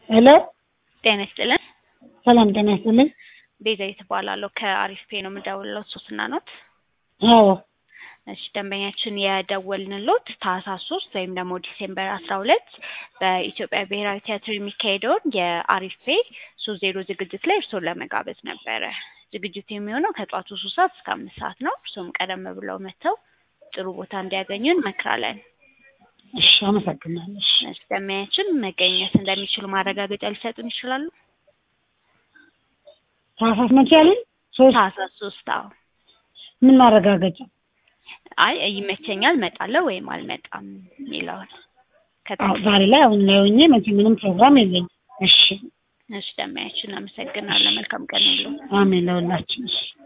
ሄሎ ጤና ይስጥልን። ሰላም ጤና ይስጥልኝ። ቤዛዊት እባላለሁ ከአሪፍ ፔ ነው የምደውልለው። ሶስና ኖት። አዎ እሺ ደንበኛችን የደወልንሎት ታህሳስ ሶስት ወይም ደግሞ ዲሴምበር አስራ ሁለት በኢትዮጵያ ብሔራዊ ቲያትር የሚካሄደውን የአሪፍ ፔ ሶስት ዜሮ ዝግጅት ላይ እርስዎን ለመጋበዝ ነበረ። ዝግጅቱ የሚሆነው ከጧቱ ሶስት ሰዓት እስከ አምስት ሰዓት ነው። እርስዎም ቀደም ብለው መጥተው ጥሩ ቦታ እንዲያገኙ እንመክራለን። እሺ አመሰግናለሁ። እሺ እሺ ደንበኛችን መገኘት እንደሚችሉ ማረጋገጫ ሊሰጡን ይችላሉ? ታህሳስ መቼ ያለኝ ሶስት ታህሳስ ሶስት አዎ። ምን ማረጋገጫ? አይ ይመቸኛል እመጣለሁ ወይም አልመጣም የሚለውን አዎ ከታ ዛሬ ላይ አሁን ላይ ሆኜ መቼ ምንም ፕሮግራም የለኝም። እሺ እሺ ደንበኛችን እናመሰግናለን። መልካም ቀን ይሁንልዎ። አሜን ለሁላችን። እሺ